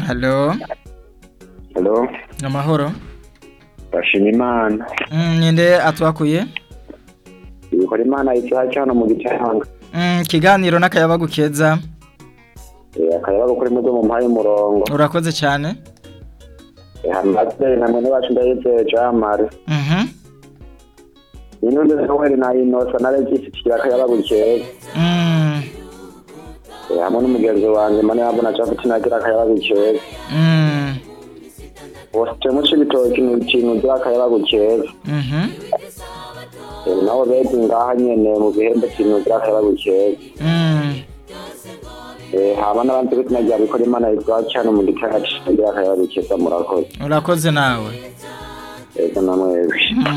halo Hello, amahoro bashima imana Mm, ninde atwakuye ibikora imana icyaha hano mu gicanga Mm, ikiganiro n'akayabagu keza akayaba kuri mudo mu mpaye umurongo urakoze cyane hamaze na mwene wacu ndayizeye jamari Mhm. inundi noheli na inosa na regisi kigira akayaba gukeza Mm, Eh, hamwe n'umugenzi wanjye mane yabona capiti nagira akayaba gukeza mm, bose muci ibitoki ni ikintu ugira akayaba gukeza mhm, Eh, naho bezi ngaha nyene mu gihembe kintu ugira akayaba gukeza mm. Eh, hama n'abandi bitina rya bikora imana yitwa cano mu gicanga kigira akayaba gukeza murakoze urakoze nawe ego namwebwe Mm.